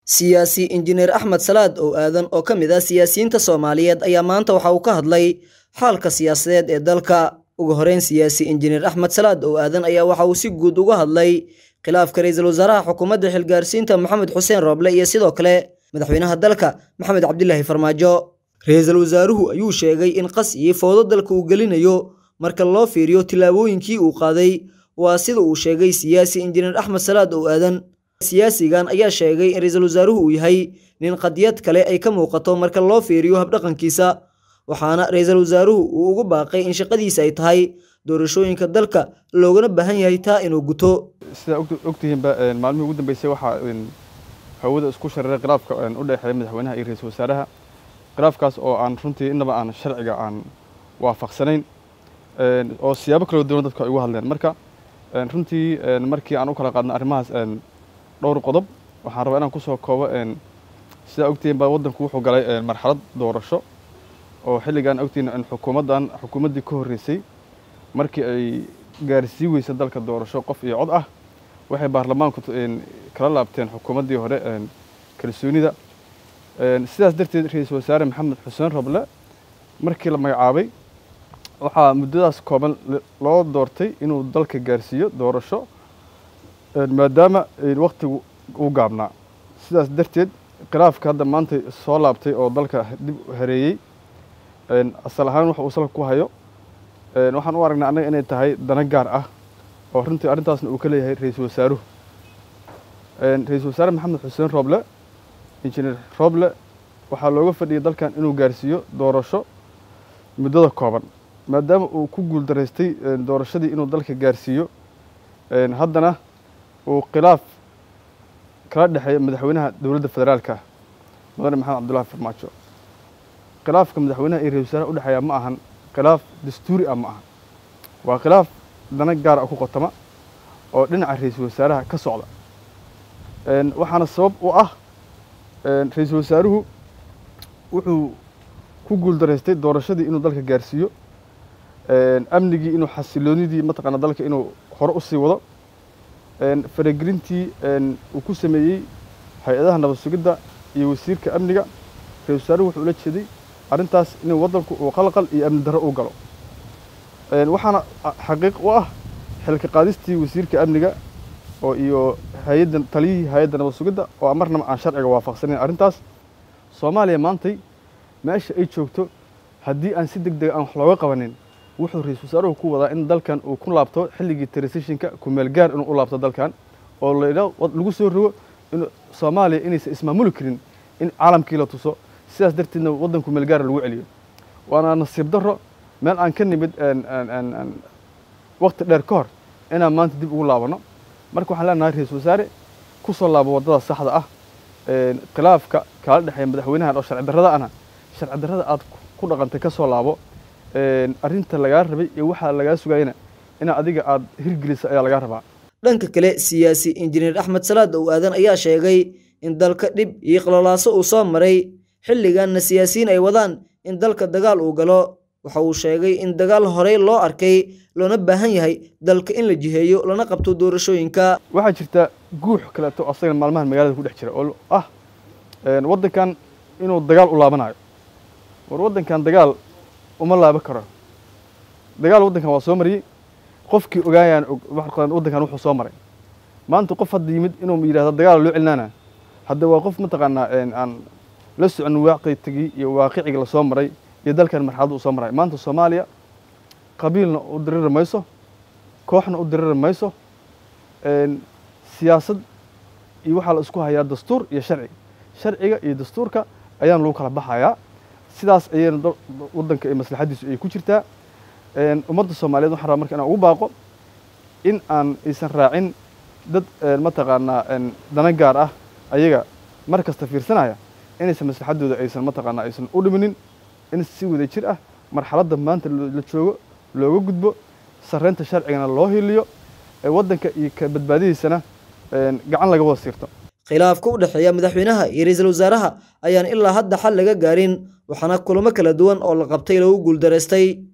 siyaasi injineer axmed salaad oo aadan oo ka mid ah siyaasiyiinta soomaaliyeed ayaa maanta waxa uu ka hadlay xaalka siyaasadeed ee dalka ugu horeyn siyaasi injineer axmed salaad oo aadan ayaa waxa uu si guud uga hadlay khilaafka ra-iisul wasaaraha xukuumadda xilgaarsiinta maxamed xuseen rooble iyo sidoo kale madaxweynaha dalka maxamed cabdilaahi farmaajo ra-iisul wasaaruhu ayuu sheegay in qas iyo fowdo dalka uu gelinayo marka loo fiiriyo tillaabooyinkii uu qaaday waa sida uu sheegay siyaasi injineer axmed salaad oo aadan siyaasigan ayaa sheegay in ra-iisul wasaaruhu uu yahay nin qadiyad kale ay ka muuqato marka loo fiiriyo habdhaqankiisa waxaana ra-iisul wasaaruhu uu ugu baaqay in shaqadiisa ay tahay doorashooyinka dalka loogana baahan yahay taa inuu guto sidaa ogtihiinba maalmihii ugu dambeysay waxaa hawada isku shareeray khilaafka u dhexeeya madaxweynaha iyo ra-iisul wasaaraha khilaafkaas oo aan runtii innaba aan sharciga aan waafaqsanayn oo siyaabo kala duwan dadku ay ugu hadleen marka runtii markii aan u kala qaadna arrimahaas dhowr qodob waxaan rabaa inaan kusoo koobo sidaa ogtihiin baa waddanku wuxuu galay marxalad doorasho oo xilligan ogtihiin xukuumaddan xukuumaddii ka horreysay markii ay gaarsii weysa dalka doorasho qof iyo cod ah waxay baarlamaanku kala laabteen xukuumaddii hore kalsoonida sidaas darteed ra-iisul wasaare maxamed xuseen roble markii la magacaabay waxaa muddadaas kooban loo doortay inuu dalka gaarsiiyo doorasho maadaama waktigu uu gaabnaa sidaas darteed khilaafka hadda maanta soo laabtay oo dalka dib hareeyey asal ahaan waxa uu salka ku hayo waxaan u aragnaa annaga inay tahay dana gaar ah oo runtii arrintaasna uu ka leeyahay ra-iisul wasaaruhu ra-iisul wasaare maxamed xuseen roble injineer roble waxaa looga fadhiyay dalkan inuu gaarsiiyo doorasho muddada kooban maadaama uu ku guuldaraystay doorashadii inuu dalka gaarsiiyo haddana uu khilaaf kala dhexeeya madaxweynaha dowladda federaalka mudane maxamed cabdullahi farmaajo khilaafka madaxweynaha iyo ra-isul wasaaraha udhexeeya ma ahan khilaaf dastuuri ah ma ahan waa khilaaf dana gaara ku qotama oo dhinaca ra-iisul wasaaraha ka socda waxaana sabab u ah ra-iisul wasaaruhu wuxuu ku guuldaraystay doorashadii inuu dalka gaarsiiyo amnigii inuu xasiloonidii mataqaana dalka inuu hore usii wado faragelintii uu ku sameeyey hay-adaha nabad sugidda iyo wasiirka amniga ra-isul wasaaruhu wuxuu ula jeeday arrintaas inuu waddanku uu qalqal iyo amni darro u galo waxaana xaqiiq u ah xilka qaadistii wasiirka amniga oo iyo hay-adda taliyihii hay-adda nabad sugidda oo marnaba aan sharciga waafaqsanayn arrintaas soomaaliya maantay meesha ay joogto haddii aan si deg dega aan wax looga qabanin wuxuu ra-iisul wasaaruhu ku wadaa in dalkan uu ku laabto xilligii transitionka kumeel gaar inuu u laabto dalkan oo lagu soo rogo in soomaaliya inaysan ismaamuli karin in caalamkii la tuso sidaas darteedna waddan kumeel gaara lagu celiyo waana nasiib darro meel aan ka nimid wakti dheer ka hor inaan maanta dib ugu laabanno marka waxaan leenahay ra-iisul wasaare ku soo laabo waddada saxda ah khilaafka kala dhexeeya madaxweynahan oo sharci darrada ana sharci darrada aad ku dhaqantay ka soo laabo arrinta lagaa rabay iyo waxaa lagaa sugayana inaa adiga aad hirgelisa ayaa lagaa rabaa dhanka kale siyaasi injineer axmed salaad oo aadan ayaa sheegay in dalka dhib iyo qalalaaso uu soo maray xilliganna siyaasiyiin ay wadaan in dalka dagaal uu galo waxa uu sheegay in dagaal horey loo arkay loona baahan yahay dalka in la jiheeyo lana qabto doorashooyinka waxaa jirta guux kaleeto asagana maalmahan magaalada ku dhex jira oo ah waddankan inuu dagaal u laabanayo war waddankan dagaal uma laaban karo dagaal waddankan waa soo mariyey qofkii ogaayaan waddankan wuxuu soo maray maanta qof hadda yimid inuu yidhahdo dagaal loo celinaana hadda waa qof mataqaanaa aan la socon waaqigii iyo waaqiciga lasoo maray iyo dalkan marxaladda uu soo maray maanta soomaaliya qabiilna u diriri mayso kooxna u diriri mayso siyaasad iyo waxaa la isku hayaa dastuur iyo sharci sharciga iyo dastuurka ayaan lagu kala baxayaa sidaas ayayna waddanka ee maslaxaddiisu ay ku jirtaa ummadda soomaaliyeed waxaan rabaa marka inaan ugu baaqo in aan aysan raacin dad mataqaanaa dana gaar ah ayaga mar kasta fiirsanaya inaysan maslaxaddooda aysan mataqaanaa aysan u dhiminin in si wada jir ah marxaladda maanta la joogo looga gudbo sarreynta sharcigana loo hiliyo waddanka iyo ka badbaadidiisana gacan laga wada siirto khilaafka u dhexeeya madaxweynaha iyo ra-iisul wasaaraha ayaan ilaa hadda xal laga gaarin waxaana kulamo kala duwan oo la qabtay lagu guuldaraystay